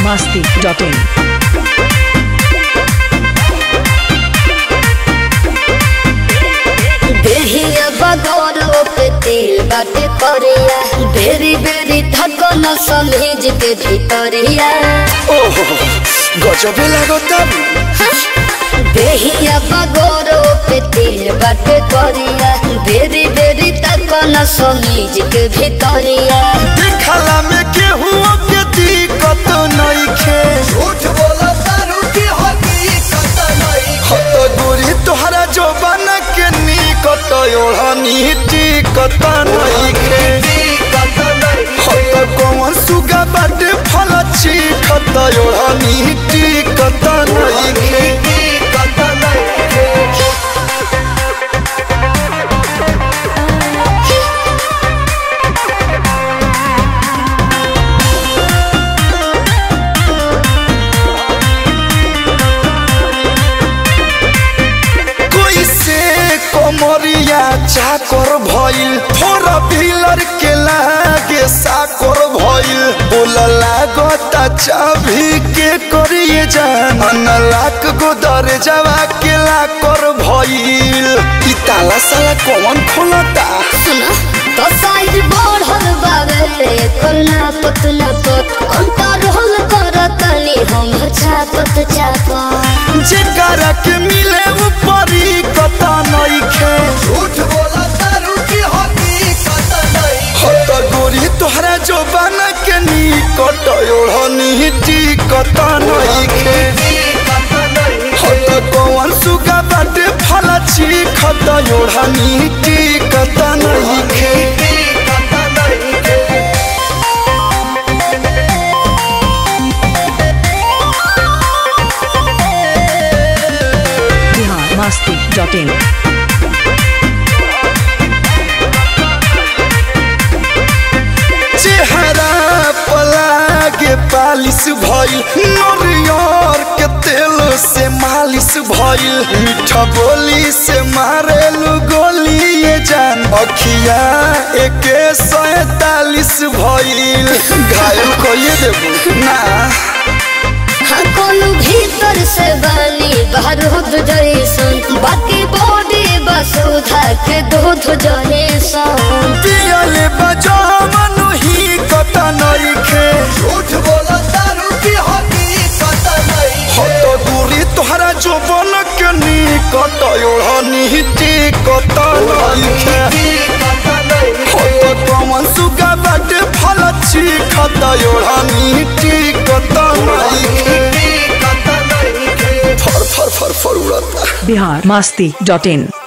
masti.in. बेहिया बगौरो पे तेल बाटे करिया बेरी बेरी थकन समेज के भीतरिया ओहो गजबे लागता बेहिया बगौरो पे तेल बाटे करिया बेरी बेरी थकन समेज के भीतरिया देखला में केहू के दिक्कत नइखे झूठ बोला तारू की हकीकत नइखे हत गोरी तोहरा जोबन के निकट ओढ़नी टिकत नइखे हत कौन सुगा बाटे फल चिखत ओढ़नी टिकत नइखे कोई से कमरिया चाकर भइल फोर व्हीलर के लागे साकर भइल बोल लागता चाभी के करिए जान अनलाक गो दरजावा के लाकर भइल ई ताला साला कौन खोलता सुना तो साइज बढ़ल बावे करना पतला पत अंतर होल करतनी हम छापत छापत जेकरा के मिले ऊपरी कता नइखे झूठ बोला तारू की हकीकत नइखे हत गोरी तोहरा जोबान के निकट ओढ़नी टिकत नइखे हत कौन सुगा बाटे फल चिखत ओढ़नी टिकत नइखे Bihar masti.in. चेहरा पलागे पालिश भइल नरियर के तेल से मालिश भइल मीठा बोली से मारेलु गोली ये जान अखिया एके सैतालीस भइल घायल कइए देबू ना हाँ कोनो भीतर से बनी बाहर होत जैसन बाकी बॉडी बस उधा के दूध जैसन पियले बजावन ही कता नइखे झूठ बोला दारू की हकीकत नइखे हत दूरी तोहरा जोबन के निकट ओढ़नी टिकत नइखे हत कमन सुगा बाटे फल चिखत ओढ़नी टिकत नइखे फर फर फर फर उड़ता Bihar masti.in.